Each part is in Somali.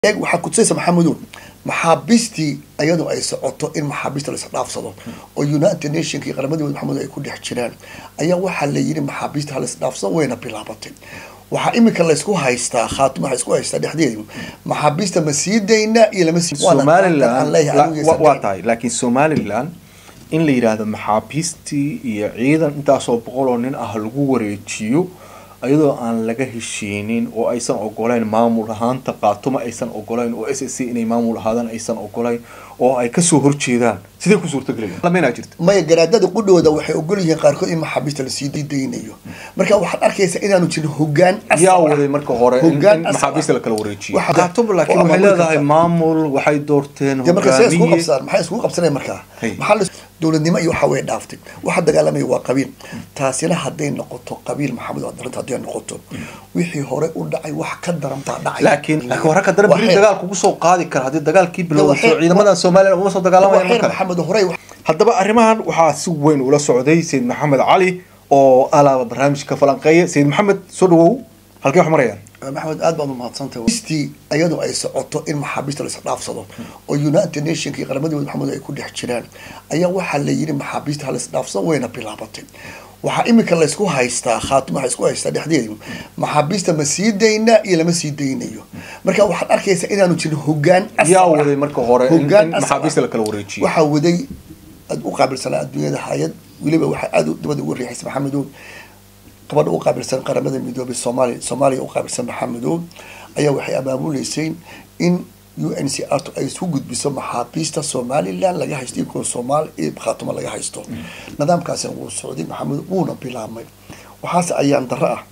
eeg waxaa kutusaysa maxamedow maxaabiistii iyadoo ay socoto in maxaabiista lais dhaafsado oo united nationka iyo qaramadooda maxamed ay ku dhex jiraan ayaa waxaa la yidhi maxaabiista halais dhaafsado wayna bilaabatay waxaa imika laysku haystaa khaatum waxaa isku haystaa dhexdeedu maxaabiista ma sii daynaa iyo lama sii somalilan waa tahay laakiin somalilan in la yidhaahdo maxaabiistii iyo ciidan intaasoo boqol oo nin ah lagu wareejiyo iyadoo aan laga heshiinin oo aysan ogolayn maamul ahaanta qaatuma aysan ogolayn oo s s c inay maamul ahaadaan aysan ogolayn oo ay kasoo horjeedaan sidee ku suurtagelaya jirta maya garaadada qudhooda waxay ogol yihiin qaarkood in maxaabiista lasii daynayo marka waxaad arkaysaa inaanu jirin hogaan yaa waday marka hore in maxaabiista lakala wareejiyo qaatuma laakiin waxay leedahay maamul waxay doorteen hogaamiye maxay iskugu qabsanaya markaa maxaa dowladnimo iyo waxa way dhaaftay waxa dagaalamaya waa qabiil taasina hadday noqoto qabiil maxamed waa daranta hadday noqoto wixii hore u dhacay wax ka daran baa dhacay laakiin laakiin hore ka daran beri dagaal kugu soo qaadi kara haddii dagaalkii bilowday soo ciidamadan somalilan uma soo dagaalamaya marka maxamed horey haddaba arrimahan waxaa si weyn ula socday sayid maxamed cali oo alaaba barnaamijka falanqeeya sayid maxamed soo dhawow halkee wax marayaan maxamed aad baad umahadsantahay istii iyadoo ay socoto in maxaabiista lais dhaafsado oo united nationka iyo qaramadooda maxamed ay ku dhex jiraan ayaa waxaa la yidhi maxaabiista halais dhaafsado wayna bilaabatay waxaa imika laysku haystaa khaatum waxaa isku haystaa dhexdeedu maxaabiista ma sii daynaa iyo lama sii daynayo marka waxaad arkaysaa inaanu jirin hogaan yaa waday marka hore in maxaabiista lakala wareejiyo waxaa waday aad u qaabilsanaa adduunyada hay-ad weliba waxaa aada dabada ugu riixaysa maxamedow gabadha u qaabilsan qaramada midoobay soomaaliya soomaaliya u qaabilsan maxamedow ayaa waxay abaabuleysay in u n c r ay isku gudbiso maxaabiista somalilan laga haysto ibkoo soomaali iyo khaatuma laga haysto nidaamkaasina wuu socday maxamed wuuna bilaabmay waxaase ayaan daro ah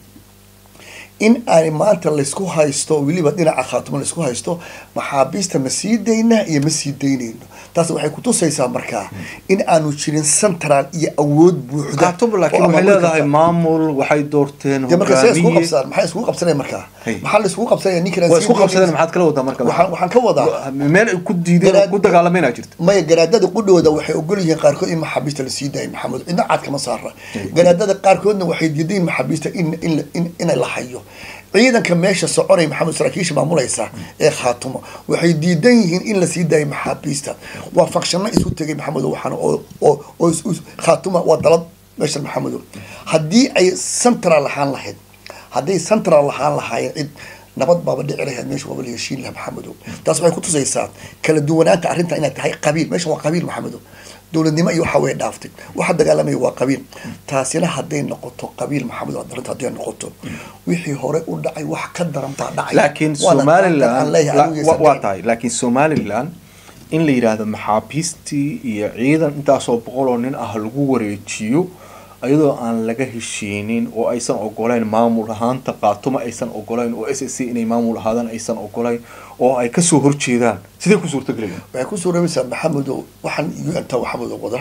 in aan maanta laysku haysto weliba dhinaca khaatuma laysku haysto maxaabiista ma sii daynaa iyo ma sii daynayno taas waxay kutusaysaa markaa in aanu jirin central iyo awood buuxda khaatuma laakiin waxay leedahay maamul waxay doorteen hogaamiye maxay iskugu qabsanaya markaa maxaa la iskugu qabsanaya ninkan waa isku qabsadeen maxaad kala wadaa marka waxaan waxaan ka wadaa meel ay ku diideen ku dagaalamayna jirta maya garaadada qudhooda waxay ogol yihiin qaarkood in maxaabiista lasii daayo maxamed cidna caad kama saara garaadada qaarkoodna waxay diidayin maxaabiista in in inay la hayo ciidanka meesha soconaya maxamed saraakiisha maamulaysa ee khaatuma waxay diidan yihiin in lasii daayo maxaabiista waa fakshano isu tegay maxamedo waxaan oo oo oo khaatuma waa dalad meesha maxamedo haddii ay central lahaan lahayd hadday central lahaan lahaayeen cid nabad baaba dhici lahayd meesha waaba la heshiin lahaa maxamedow taas waxay kutusaysaa kala duwanaanta arrinta inay tahay qabiil meesha waa qabiil maxamedow dowladnimo iyo waxa way dhaaftay waxa dagaalamaya waa qabiil taasina hadday noqoto qabiil maxamed waa daranta hadday noqoto wixii hore u dhacay wax ka daran baa dhacay laakiin somalilan waa tahay laakiin somalilan in la yidhaahdo maxaabiistii iyo ciidan intaasoo boqol oo nin ah lagu wareejiyo iyadoo aan laga heshiinin oo aysan ogolayn maamul ahaanta qaatuma aysan ogolayn oo s s c inay maamul ahaadaan aysan ogolayn oo ay kasoo horjeedaan sidee ku suurtagelaya waxay ku suuroobaysaa maxamedow waxaan u-anta maxamedow wada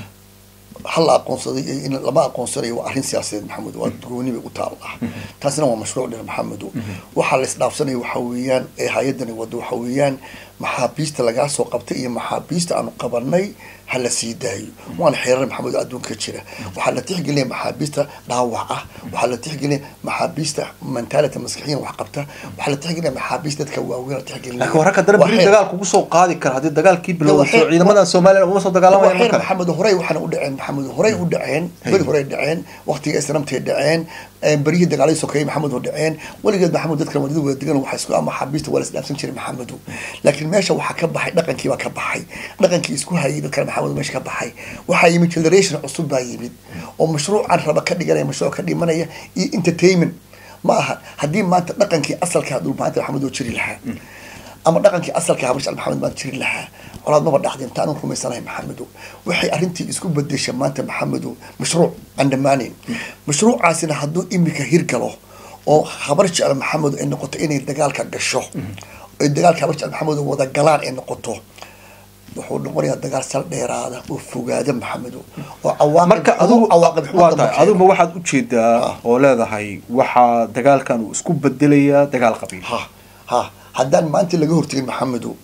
hal la aqoonsaday iyo in lama aqoonsanayo waa arrin siyaasadeed maxamed waa gooni bay u taal ah taasina waa mashruuc dheer maxamedow waxaa la isdhaafsanaya waxa weeyaan ee hay-adani wado waxa weeyaan maxaabiista lagaa soo qabtay iyo maxaabiista aanu qabanay ha la sii daayo waana xeerar maxamed oo adduunka jira waxaa la tixgelinaya maxaabiista dhaawac ah waxaa la tixgelinaya maxaabiista mentality maskixiyan wax qabta waxaa la tixgelinaya maxaabiista dadka waaweyn la tixgelinaya laakiin hore ka daran beri dagaal kugu soo qaadi kara haddii dagaalkii bilowday soo ciidamadan somalilan uma soo dagaalamaya marka maxamed horey waxaana u dhaceen maxamed horey u dhaceen beri horey dhaceen waqtiga islamtay dhaceen beryihii dagaaladii sokeeyey maxamed oo dhaceen weligeed maxamed dadkan wadada wada degan waxa isku ama maxaabiista waa la isdhaafsan jiray maxamedu laakiin meesha waxaa ka baxay dhaqankii baa ka baxay dhaqankii isku hayay dadkan maxamed meesha ka baxay waxaa yimid generation cusub baa yimid oo mashruucan raba ka dhiganaya mashruuc ka dhimanaya iyo entertainment ma aha haddii maanta dhaqankii asalkaa dhulmaanta maxamed oo jiri lahaa ama dhaqankii asalka habash maxamed baan jiri lahaa colaad maba dhacdeen ta anun rumaysanahay maxamedow waxay arrintii isku bedesha maanta maxamedow mashruuc aan dhammaaneyn mashruucaasina hadduu imika hirgalo oo habar jecel maxamed ay noqoto inay dagaalka gasho ay dagaalka habar jecel maxamed wada galaan ay noqoto wuxuu noqonayaa dagaal sal dheeraada oo fogaada maxamedow oo marka aduguma waxaad ujeedaa oo leedahay waxaa dagaalkan uu isku bedelayaa dagaal qabiil ha ha haddaan maanta laga hortegin maxamedow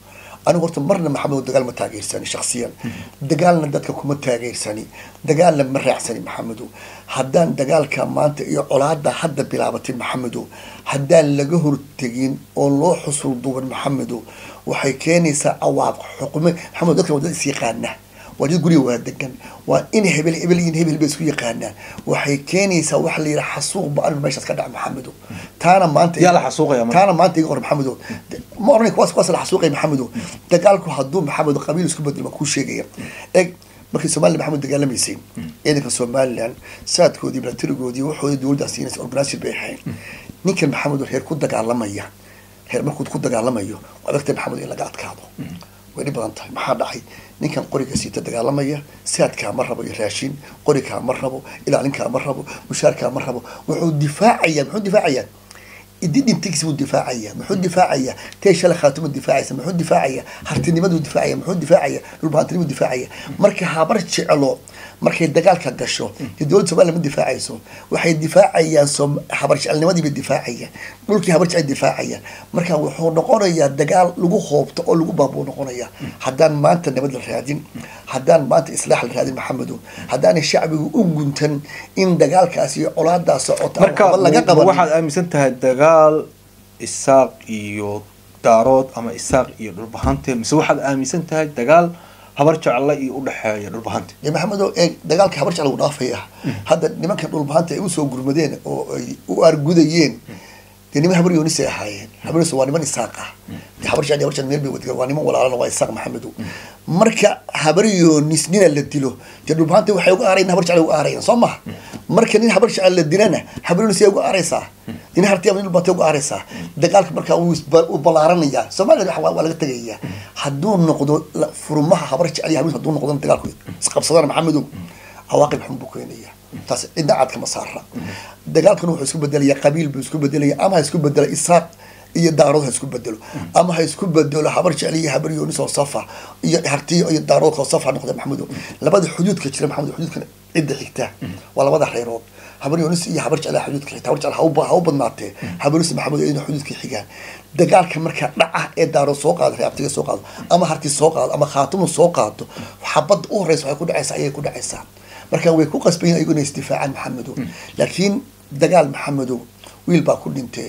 anigu horta marna maxamed dagaal ma taageersani shaksiyan dagaalna dadka kuma taageersani dagaalna ma raacsani maxamedo haddaan dagaalka maanta iyo colaada hadda bilaabatay maxamedo haddaan laga hortegin oo loo xusul duuban maxamedo waxay keenaysaa awaaq xukume maxamed dadkan waa dad is yaqaana waa dad guriga waa degan waa in hebel hebel iyo hebel bay isku yaqaanaan waxay keenaysaa waxa la yidhaha xasuuq ba-an meeshaas ka dhaca maxamedo taana maanta yaa la xasuuqaya marka? taana maanta iga hor maxamedo ma oranay kuwaas kuwaas la xasuuqay maxamedo dagaalku hadduu maxamedo qabiil isku bedel baan kuu sheegaya eg markii somalilan maxamed dagaalamaysay ciidanka somalilan saadkoodii milatarigoodii waxoodii dowladdaa siinaysa organization bay ahayn ninkan maxamedo reer ku dagaalamaya reer markuu ku dagaalamayo waa adagtay maxamed in laga adkaado way dhib badan tahay maxaa dhacay ninkan qoriga siita dagaalamaya saadkaa ma rabo iyo raashin qorikaa ma rabo ilaalinkaa ma rabo mushaarkaa ma rabo wuxuu difaacaya muxuu difaacayaa ididintigiis buu difaacaya muxuu difaacaya tee shala khaatuma difaacaysa muxuu difaacaya hartinimaduu difaacaya muxuu difaacaya dhulbahantinimuu difaacaya marka habar jeclo markay dagaalka gasho dee dowladda somaliya ma difaacayso waxay difaacayaan som habar jecelnimadii bay difaacayaan dhulkii habar jecel difaacayaan marka wuxuu noqonayaa dagaal lagu hoobto oo lagu baabuu noqonaya haddaan maanta nabad la raadin haddaan maanta islaax la raadin maxamedo haddaanay shacbigu u guntan in dagaalkaas iyo colaadaa socota ama marka waxba laga ma- qaban waxaad aaminsan tahay dagaal isaaq iyo daarood ama isaaq iyo dhulbahante mise waxaad aaminsan tahay dagaal habar jecla iyo udhexeeya dhulbahante dee maxamedo ee dagaalka habar jecel uu dhaafaya hadda nimankan dhulbahanta ay usoo gurmadeen oo ay u argudayeen dee niman habar yoonisay ahaayeen habar yoonis waa niman isaaq ah dee habar jecel iyo habar jecel meel bay wadagaan waa niman walaalana waa isaaq maxamedo marka habar yoonis nina la dilo dee dhulbahanta waxay uga aarayan habar jecel uga aarayaan soo maha marka nin habar jecel la dilana habar yoonis ay uga aaraysaa nin hartiya nin dhulbahanta uga aaraysaa dagaalka markaa wuu isba- wuu ballaaranayaa soomaaliya waa waa laga tegayaa hadduu noqdo la- furmaha habar jecel iyo habar yoonis hadduu noqdo dagaalku isqabsadana maxamedow cawaaqib xun buu keenaya taas cidna caad kama saara dagaalkan wuxuu isku bedelaya qabiil buu isku bedelaya ama ha isku bedelo isaaq iyo daarood ha isku bedelo ama ha isku bedelo habar jecel iyo habar yoonis oo safa iyo hartiyo iyo daarood oo safa noqda maxamedo labada xuduudka jira maxamed xuduudkan cidda xigta waa labada reerood habar yoonis iyo habar jecel xuduudka xigta habar jecel ha u ba- ha u badnaatee habar yoonis maxamed iyaduna xuduudka xigaan dagaalka markaa dhaca ee daarood soo qaado reabtiga soo qaado ama harti soo qaado ama khaatumu soo qaado xabadda u horeysa waxay ku dhacaysaa ayay ku dhacaysaa marka way ku qasbayin ayagu inay isdifaacaan maxamedow laakiin dagaal maxamedow wiil baa ku dhintee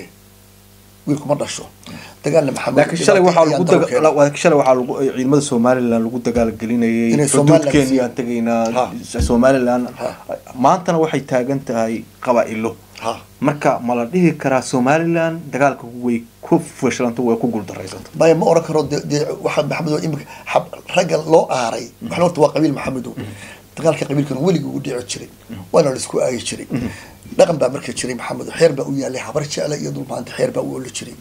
wiil kuma dhasho dagaalna maxamed laakiin shalay waxaa lagu daga- laakiin shalay waxaa lagu ciidamada somalilan lagu dagaalgelinayay Inay Somaliland xuduudkeeni sii- aan tegaynaa Ha. somalilan Ha. maantana waxay taagan tahay qabaa-ilo ha marka ma la dhihi karaa somalilan dagaalka way ku fashilanta way ku guuldaraysato maya ma oran karo de de waxaa maxamedow imika xab- ragga loo aaray waxna horta waa qabiil maxamedow dagaalka qabiilkan weligii ugu dhici jiray waana la isku aayi jiray dhaqan baa marka jiray maxamedow xeer baa u yaalay habar jecla iyo dulmaanta xeer baa u oli jiray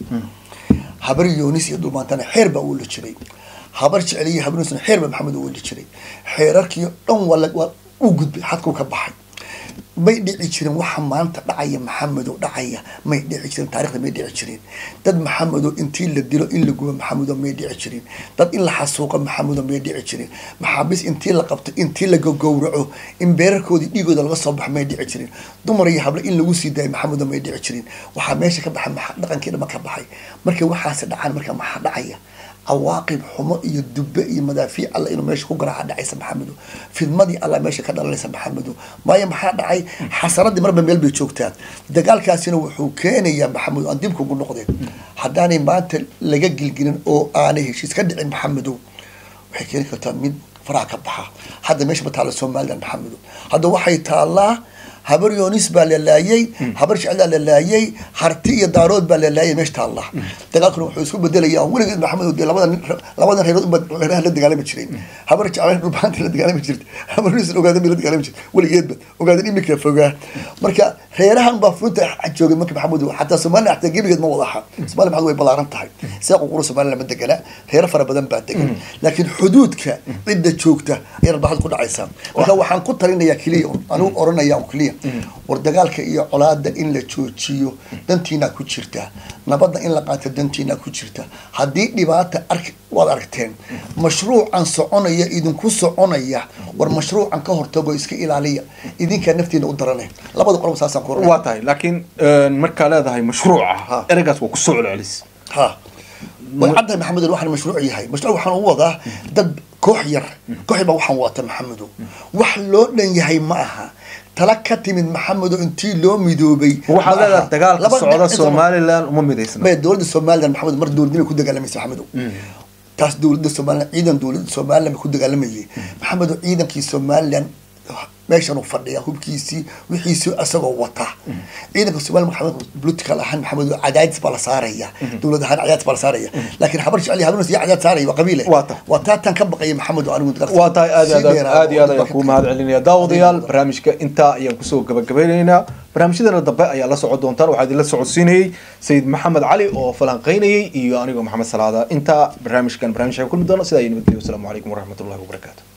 habar yoonis iyo dulmaantana xeer baa u oli jiray habar jecel iyo habar yoonisna xeer baa maxamed u oli jiray xeerarkii dhan waa la- waa u gudbay xadkuu ka baxay may dhici jirin waxa maanta dhacaya maxamedow dhacaya may dhici jirin taarikhda may dhici jirin dad maxamedow intii la dilo in la gubo maxamedow may dhici jirin dad in la xasuuqo maxamedow may dhici jirin maxaabiis intii la qabto intii la gowraco in beerarkoodii dhiigooda laga soo baxo may dhici jirin dumar iyo hable in lagu sii daayo maxamedow may dhici jirin waxaa meesha ka baxay maxa- dhaqankii dhama ka baxay markay waxaasi dhacaan marka maxaa dhacaya cawaaqib xumo iyo dube iyo madaafiic alla inuu meesha ku garaaca dhacaysa maxamedo fidmadii alla meesha ka dhalanaysa maxamedo maayo maxaa dhacay xasaradii marba meel bay joogtaa dagaalkaasina wuxuu keenayaa maxamedo aan dib kugu noqdeen haddaanay maanta laga gilgilin oo aanay heshiis ka dhicin maxamedow waxay keeni kartaa mid faraha ka baxa hadda meesha ma taalla somaliland maxamedo hadda waxay taallaa habar yoonis baa la laayay habar jeclaa la laayay harti iyo daarood baa la laayay meesha taallaa dagaalkuna wuxuu isku bedelayaa weligeed maxamed dee labada nin labada reerood unbaa reeraha la dagaalami jireen habar jeclaan dhulbaanta la dagaalami jirta habar yoonis ogaadan bay la dagaalami jirta weligeedba ogaadan imika fogaa marka reerahan baa funta joogay marka maxamed xataa somaliland xataa gebigeed ma wadaha somaliland maxamed way ballaaran tahay sida ququra somaliland ma degana reero fara badan baa degan laakiin xuduudka cidda joogta ayay rabaaxad ku dhacaysaa marka waxaan ku talinayaa keliya un anigu oranaya un keliya war dagaalka iyo colaada in la joojiyo dantiinaa ku jirta nabadda in la qaato dantiinaa ku jirta haddii dhibaata ark waad aragteen mashruucan soconaya idinku soconaya war mashruucan ka hortago iska ilaaliya idinkaa naftiina u darane labada qolob saasaan ku waa tahay laakiin markaa leedahay mashruuca Ha. ereygaas waa kusoo celcelis ha way caddahay maxamedo waxaan mashruuc yahay mashruuc waxaan u wadaa dad koox yar koox yar baa waxaan wata maxamedo wax loo dhan yahay ma aha tala ka timid maxamedo intii loo midoobay waxaad ma aha. leedahay dagaalka Laba socda dhinac- somalilan uma midaysna maya dowladda somalilan maxamed mar dowladnimay ku dagaalamaysa maxamedo taas dowladda somalilan ciidan dowladda somalilan bay ku dagaalamayay maxamedo ciidankii somalilan meeshan uu fadhiya hubkiisii wixiisii isagoo wata ciidanka somalilan maxamed political ahaan maxamed cadaadis baa la saaraya dowlad ahaan cadaadis baa la saaraya laakiin habar jecel iyo habar iyo cadaadis saaraya waa qabiile Waa ta. waa taataan ka baqaya maxamed oo anigu dagaalka waa tahay aad iyo sii aad dheeraado aad iyo aad oo ayaan dadka kuu ka- mahad celinaya daawadayaal barnaamijka intaa ayaan kusoo gabagabeynaynaa barnaamijyadana dambe ayaa la socon doontaan waxaa idinla socodsiinayey sayid maxamed cali oo falanqeynayay iyo anigoo maxamed salaada intaa barnaamijkan barnaamij kulmi doona sidaa iyo nabadgelyo wasalaamu calaykum waraxmatullahi wabarakaatu